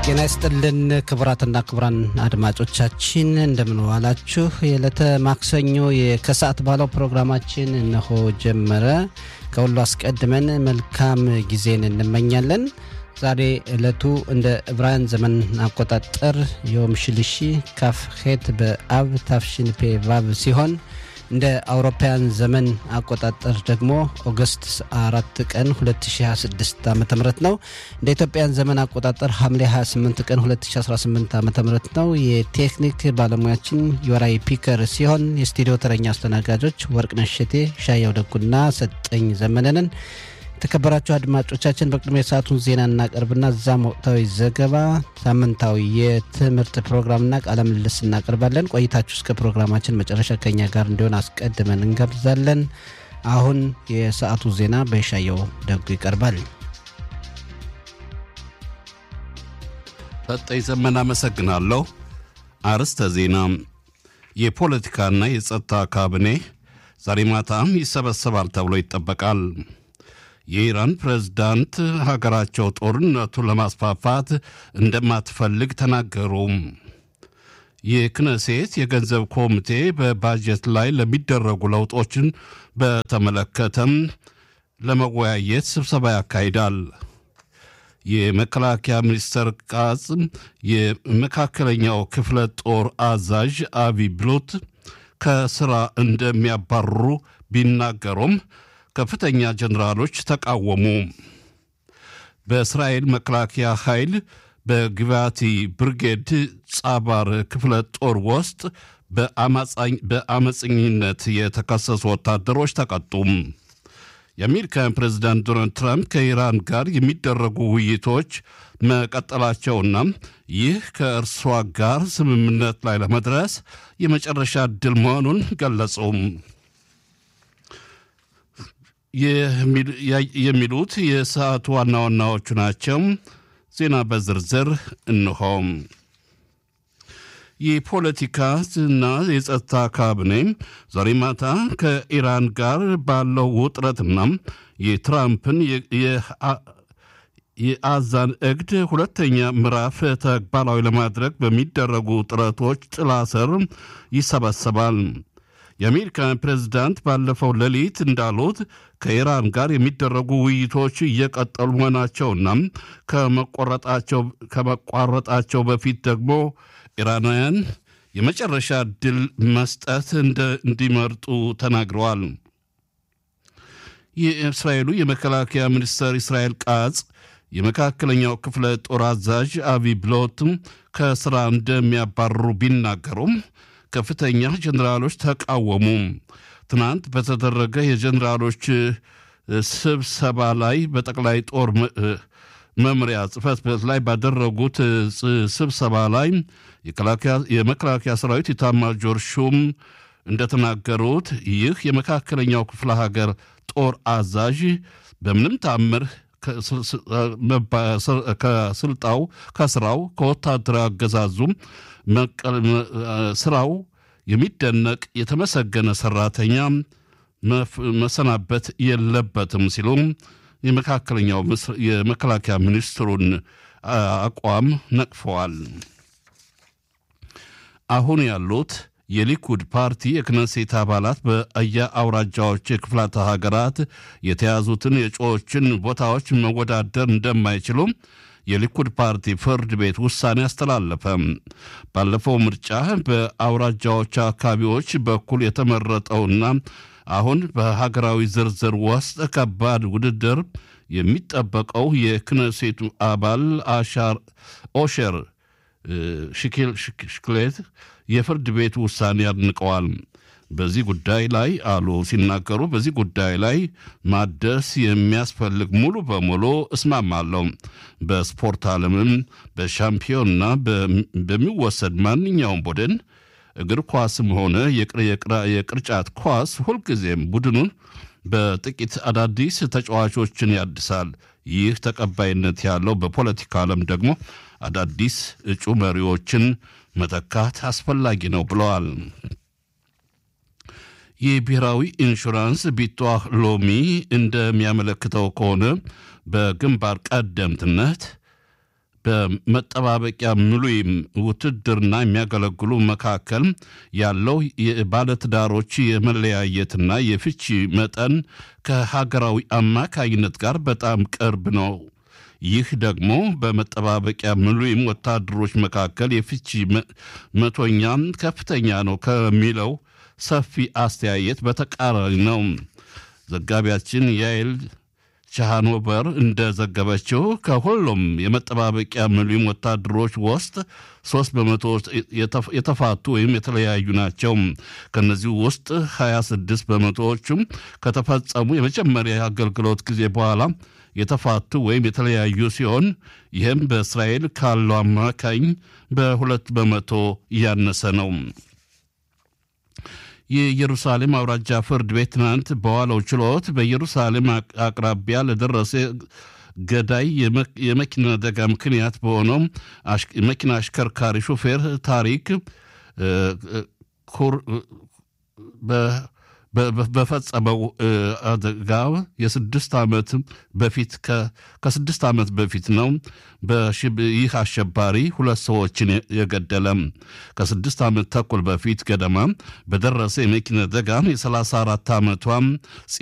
ጤና ይስጥልን ክቡራትና ክቡራን አድማጮቻችን እንደምን ዋላችሁ። የዕለተ ማክሰኞ ከሰዓት ባለው ፕሮግራማችን እነሆ ጀመረ። ከሁሉ አስቀድመን መልካም ጊዜን እንመኛለን። ዛሬ ዕለቱ እንደ ዕብራውያን ዘመን አቆጣጠር ዮም ሽልሺ ካፍ ሄት በአብ ታፍሽን ፔ ቫቭ ሲሆን እንደ አውሮፓውያን ዘመን አቆጣጠር ደግሞ ኦገስት አራት ቀን 2026 ዓ ም ነው። እንደ ኢትዮጵያን ዘመን አቆጣጠር ሐምሌ 28 ቀን 2018 ዓ ም ነው። የቴክኒክ ባለሙያችን የወራይ ፒከር ሲሆን የስቱዲዮ ተረኛ አስተናጋጆች ወርቅነሽ እሸቴ፣ ሻየው ደጉና ሰጠኝ ዘመነንን። የተከበራችሁ አድማጮቻችን በቅድሚያ የሰዓቱን ዜና እናቀርብና እዛም ወቅታዊ ዘገባ፣ ሳምንታዊ የትምህርት ፕሮግራምና ቃለ ምልልስ እናቀርባለን። ቆይታችሁ እስከ ፕሮግራማችን መጨረሻ ከኛ ጋር እንዲሆን አስቀድመን እንጋብዛለን። አሁን የሰዓቱ ዜና በሻየው ደጉ ይቀርባል። ሰጠኝ ዘመን አመሰግናለሁ። አርዕስተ ዜና የፖለቲካና የጸጥታ ካቢኔ ዛሬ ማታም ይሰበሰባል ተብሎ ይጠበቃል። የኢራን ፕሬዝዳንት ሀገራቸው ጦርነቱን ለማስፋፋት እንደማትፈልግ ተናገሩ። የክነሴት የገንዘብ ኮሚቴ በባጀት ላይ ለሚደረጉ ለውጦችን በተመለከተም ለመወያየት ስብሰባ ያካሂዳል። የመከላከያ ሚኒስተር ቃጽ የመካከለኛው ክፍለ ጦር አዛዥ አቢ ብሎት ከስራ እንደሚያባርሩ ቢናገሩም ከፍተኛ ጀኔራሎች ተቃወሙ። በእስራኤል መከላከያ ኃይል በግባቲ ብርጌድ ጻባር ክፍለ ጦር ውስጥ በአመፀኝነት የተከሰሱ ወታደሮች ተቀጡም። የአሜሪካን ፕሬዚዳንት ዶናልድ ትራምፕ ከኢራን ጋር የሚደረጉ ውይይቶች መቀጠላቸውና ይህ ከእርሷ ጋር ስምምነት ላይ ለመድረስ የመጨረሻ ዕድል መሆኑን ገለጹም። የሚሉት የሰዓቱ ዋና ዋናዎቹ ናቸው። ዜና በዝርዝር እንሆም። የፖለቲካና የጸጥታ ካቢኔ ዛሬ ማታ ከኢራን ጋር ባለው ውጥረትና የትራምፕን የአዛን እግድ ሁለተኛ ምዕራፍ ተግባራዊ ለማድረግ በሚደረጉ ጥረቶች ጥላ ስር ይሰበሰባል። የአሜሪካን ፕሬዝዳንት ባለፈው ሌሊት እንዳሉት ከኢራን ጋር የሚደረጉ ውይይቶች እየቀጠሉ መሆናቸውና ከመቋረጣቸው በፊት ደግሞ ኢራናውያን የመጨረሻ ዕድል መስጠት እንዲመርጡ ተናግረዋል። የእስራኤሉ የመከላከያ ሚኒስትር እስራኤል ቃጽ የመካከለኛው ክፍለ ጦር አዛዥ አቢ ብሎት ከስራ እንደሚያባርሩ ቢናገሩም ከፍተኛ ጀኔራሎች ተቃወሙ። ትናንት በተደረገ የጀኔራሎች ስብሰባ ላይ በጠቅላይ ጦር መምሪያ ጽሕፈት ቤት ላይ ባደረጉት ስብሰባ ላይ የመከላከያ ሰራዊት ኤታማዦር ሹም እንደተናገሩት ይህ የመካከለኛው ክፍለ ሀገር ጦር አዛዥ በምንም ታምር ከስልጣው ከስራው ከወታደራዊ አገዛዙም ስራው የሚደነቅ የተመሰገነ ሰራተኛ መሰናበት የለበትም ሲሉም የመካከለኛው የመከላከያ ሚኒስትሩን አቋም ነቅፈዋል። አሁን ያሉት የሊኩድ ፓርቲ የክነሴት አባላት በየአውራጃዎች የክፍላተ ሀገራት የተያዙትን የእጩዎችን ቦታዎች መወዳደር እንደማይችሉ የሊኩድ ፓርቲ ፍርድ ቤት ውሳኔ አስተላለፈ። ባለፈው ምርጫ በአውራጃዎች አካባቢዎች በኩል የተመረጠውና አሁን በሀገራዊ ዝርዝር ውስጥ ከባድ ውድድር የሚጠበቀው የክነሴቱ አባል አሻር ኦሸር ሽክሌት የፍርድ ቤት ውሳኔ አድንቀዋል። በዚህ ጉዳይ ላይ አሉ ሲናገሩ፣ በዚህ ጉዳይ ላይ ማደስ የሚያስፈልግ ሙሉ በሙሉ እስማማለሁ። በስፖርት ዓለምም በሻምፒዮንና በሚወሰድ ማንኛውም ቡድን እግር ኳስም ሆነ የቅርጫት ኳስ ሁልጊዜም ቡድኑን በጥቂት አዳዲስ ተጫዋቾችን ያድሳል። ይህ ተቀባይነት ያለው በፖለቲካ ዓለም ደግሞ አዳዲስ እጩ መሪዎችን መተካት አስፈላጊ ነው ብለዋል። የብሔራዊ ኢንሹራንስ ቢቷህ ሎሚ እንደሚያመለክተው ከሆነ በግንባር ቀደምትነት በመጠባበቂያ ምሉይም ውትድርና የሚያገለግሉ መካከል ያለው የባለትዳሮች የመለያየትና የፍቺ መጠን ከሀገራዊ አማካይነት ጋር በጣም ቅርብ ነው። ይህ ደግሞ በመጠባበቂያ ምሉይም ወታደሮች መካከል የፍቺ መቶኛ ከፍተኛ ነው ከሚለው ሰፊ አስተያየት በተቃራኒ ነው። ዘጋቢያችን ያይል ቻሃኖቨር እንደዘገበችው ከሁሉም የመጠባበቂያ ምሉም ወታደሮች ውስጥ ሶስት በመቶ የተፋቱ ወይም የተለያዩ ናቸው። ከነዚህ ውስጥ 26 በመቶዎቹም ከተፈጸሙ የመጀመሪያ አገልግሎት ጊዜ በኋላ የተፋቱ ወይም የተለያዩ ሲሆን ይህም በእስራኤል ካለው አማካኝ በሁለት በመቶ እያነሰ ነው። የኢየሩሳሌም አውራጃ ፍርድ ቤት ትናንት በዋለው ችሎት በኢየሩሳሌም አቅራቢያ ለደረሰ ገዳይ የመኪና አደጋ ምክንያት በሆነው መኪና አሽከርካሪ ሾፌር ታሪክ በፈጸመው አደጋ የስድስት ዓመት በፊት ከስድስት ዓመት በፊት ነው። ይህ አሸባሪ ሁለት ሰዎችን የገደለም ከስድስት ዓመት ተኩል በፊት ገደማ በደረሰ የመኪና አደጋ የ34 ዓመቷም